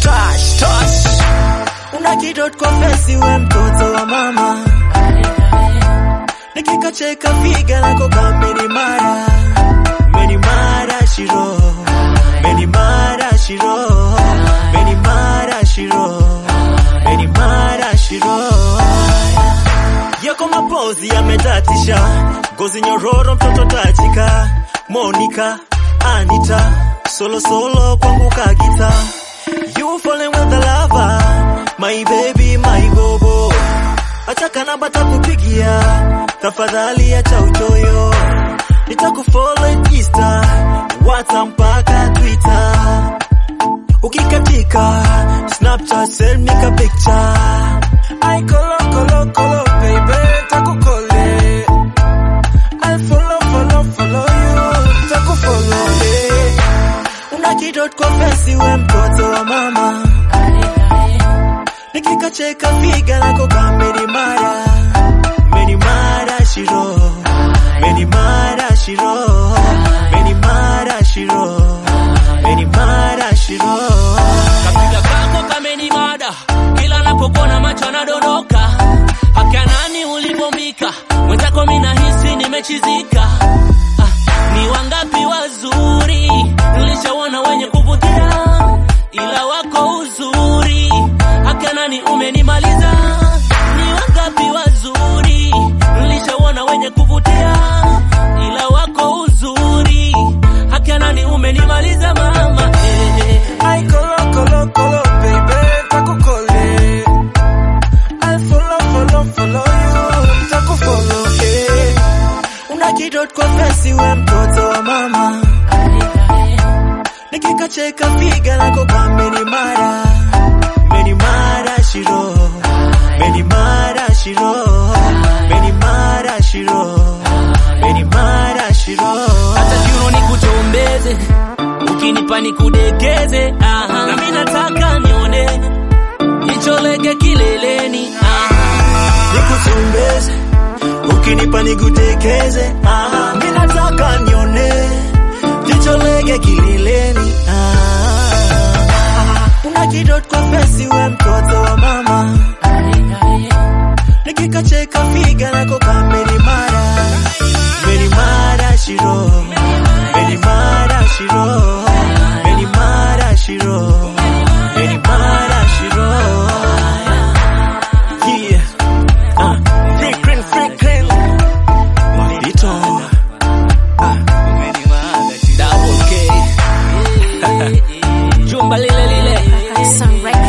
touch, touch. Una kidot kwa fesi we mtoto wa mama nikikacheka figa lako kamenimara menimara shiro menimara shiro menimara shiro menimara shiro yako mapozi yametatisha ngozi nyororo mtoto tachika Monica Anita solo solo kwangu kagita you falling with the lover my baby my bobo Ataka namba takupigia, tafadhali acha uchoyo, nitakufollow Insta, WhatsApp mpaka Twitter. Ukikatika Snapchat send me ka picture. I kolo kolo kolo baby takukole I follow follow follow you takufollow eh. Una kidot kwa fesi we mtoto wa mama, nikikacheka figa lako kamenimara, menimara shiro, menimara shiro, menimara shiro, menimara shiro. Kapiga kako kamenimada, kila napokona macho anadondoka. Haka nani ulivombika, mwenzako mina hisi nimechizika. Ah, ni wangapi wazuri nilishaona wenye kuvutia, ila wako uzuri. Haka nani umenimaliza, ni wangapi wazuri nilishaona wenye kuvutia, ila wako uzuri. Haka nani umenimaliza mama eh, eh. I kolo kolo kolo baby takukole I follow follow follow you takufollow eh. Una kidot kwa fesi we mtoto wa mama, nikikacheka figa lako kamenimara, menimara shiro, menimara shiro, menimara shiro, menimara shiro. hata kiuno nikuchombeze, ukinipa nikudekeze, aha. na mimi nataka nione jicho lege kileleni, aha. nikusumbeze ukinipa nigutekeze ah, mi nataka nione jicho lege kilileni ah, una kidot kwa fesi we mtoto wa mama nikikacheka figa lako kamenimara menimara shiro menimara shiro menimara shiro menimara shiro yeah Ah, frequent, frequent. Maldito. Ah, Double K. Jumba lile lile Some records.